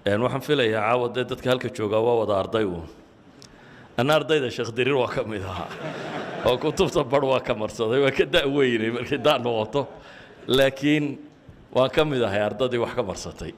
waxaan filayaa caawa dee dadka halka joogaa waa wada arday uun anna ardayda sheekh diriir waa ka mid ahaa oo kutubta bar waa ka marsaday waa ka da'weynay markay da' noqoto laakiin waan ka mid ahay ardaydii wax ka marsatay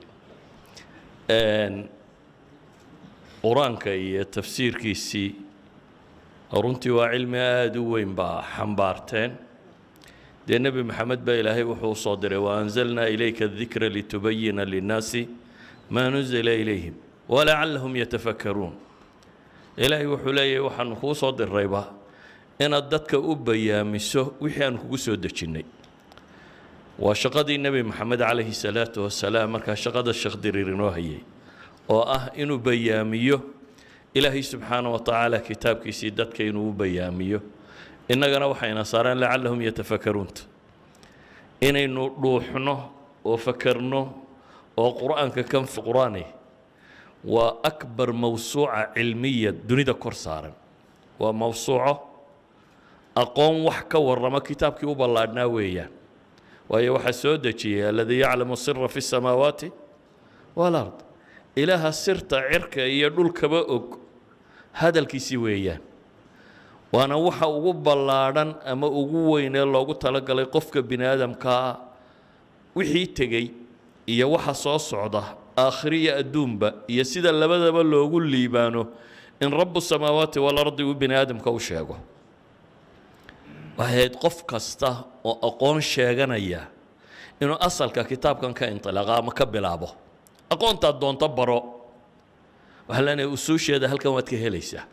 qur-aanka iyo tafsiirkiisii runtii waa cilmi aada u weyn baa xambaarteen dee nebi maxamed baa ilaahay wuxuu u soo diray waanzalnaa ilayka dikra litubayina linnaasi maa nuzila ilayhim walacallahum yatafakkaruun ilaahay wuxuu leeyahay waxaanu kuu soo dirayba inaad dadka u bayaamiso wixii aanu kugu soo dejinnay waa shaqadii nebi maxamed calayhi salaatu wasalaam markaa shaqada sheekh diriir inoo hayay oo ah inuu bayaamiyo ilaahay subxaana wa tacaala kitaabkiisii dadka inuu u bayaamiyo innagana waxayna saareen lacallahum yatafakkaruunta inaynu dhuuxno oo fakerno oo qur-aanka kan qur-aani waa akbar mawsuuca cilmiya dunida kor saaran waa mawsuuco aqoon wax ka warrama kitaabkii u ballaadhnaa weeyaan waayo waxaa soo dejiyay aladii yaclamu sira fi الsamaawaati wاlard ilaaha sirta cirka iyo dhulkaba og hadalkiisii weeyaan waana waxa ugu ballaadhan ama ugu weyn ee loogu talagalay qofka bini aadamkaa wixii tegey iyo waxa soo socda aakhiriya adduunba iyo sida labadaba loogu liibaano in rabu samaawaati walardi uu bini aadamka u sheego waxay ahayd qof kasta oo aqoon sheeganaya inuu asalka kitaabkan ka intilaaqa ama ka bilaabo aqoontaad doonto baro waxaa leenahay usuusheeda halkan waad ka helaysaa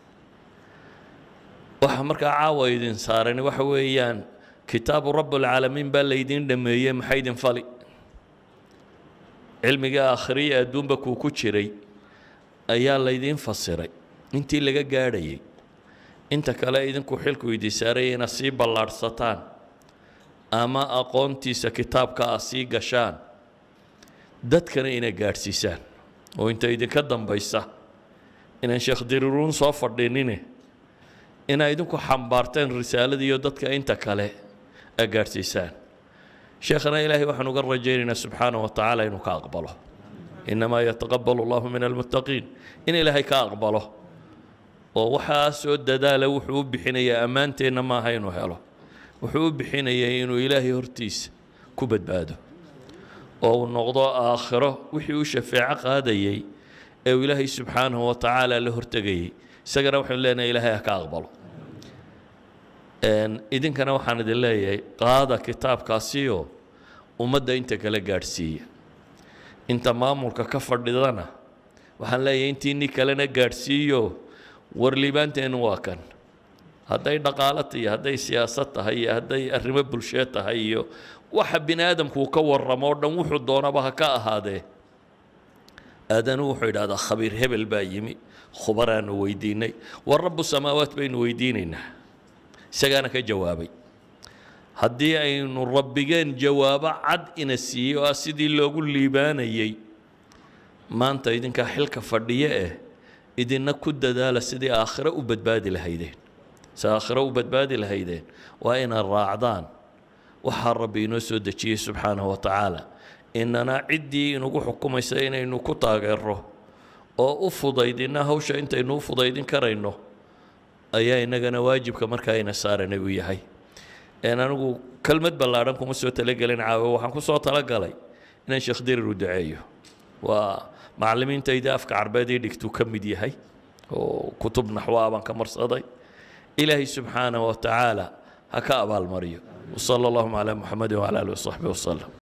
waxa markaa caawa idin saaran waxa weeyaan kitaabu rabbulcaalamiin baa laydin dhameeyey maxay idin fali cilmiga aakhiriya adduunba kuu ku jiray ayaa laydiin fasiray intii laga gaadhayay inta kale idinku xilku idin saaraya inaad sii ballaadhsataan ama aqoontiisa kitaabka aad sii gashaan dadkana inay gaadhsiisaan oo inta idinka dambaysa inaan sheekh diriruun soo fadhinine inaa idinku xambaarteen risaaladiiyo dadka inta kale a gaadhsiisaan sheekhana ilaahay waxaan uga rajaynaynaa subxaana wa tacaala inuu ka aqbalo innamaa yataqabalu allahu min almuttaqiin in ilaahay ka aqbalo oo waxaa soo dadaala wuxuu u bixinayaa ammaanteenna maaha inuu helo wuxuu u bixinayaa inuu ilaahay hortiisa ku badbaado oo uu noqdo aakhiro wixii uu shafeeco qaadayey ee uu ilaahay subxaanahu wa tacaala la hortegayey isagana waxaynu leenahay ilaahay ha ka aqbalo idinkana waxaan idin leeyahay qaada kitaabkaasioo ummadda inta kale gaadhsiiya inta maamulka ka fadhidana waxaan leeyahay intiinii kalena gaadhsiiyo warliibaanteennu waa kan hadday dhaqaalo iyo hadday siyaasad tahay iyo hadday arrimo bulsheed tahay iyo waxa bini aadamku ka warramo o dhan wuxuu doonaba ha ka ahaadee aadanu wuxuu idhahdaa khabiir hebel baa yimi khubaraanu weydiinay war rabu samaawaat baynu weydiinaynaa isagaana ka jawaabay haddii aynu rabbigeen jawaabo cad ina siiyey oo ah sidii loogu liibaanayey maanta idinkaa xilka fadhiyo eh idinna ku dadaala sidii aakhiro u badbaadi lahaydeen si aakhiro u badbaadi lahaydeen waa inaad raacdaan waxaa rabbi inoo soo dejiyey subxaanahu wa tacaala inana ciddii inugu xukumaysa inaynu ku taageero oo u fudaydina hawsha intaynu u fudaydin karayno ayaa inagana waajibka markaa ina saaranay uu yahay anigu kelmad ballaadhan kuma soo talagelin caawe waxaan ku soo talagalay inaan sheekh dirir u duceeyo waa macallimiintayda afka carbeed ii dhigtuu ka mid yahay oo kutub naxwaa baan ka marsaday ilaahay subxaanaه wa tacaala ha ka abaalmariyo wsala اllahuma calى muxamadi wcala alih wasaxbi waslem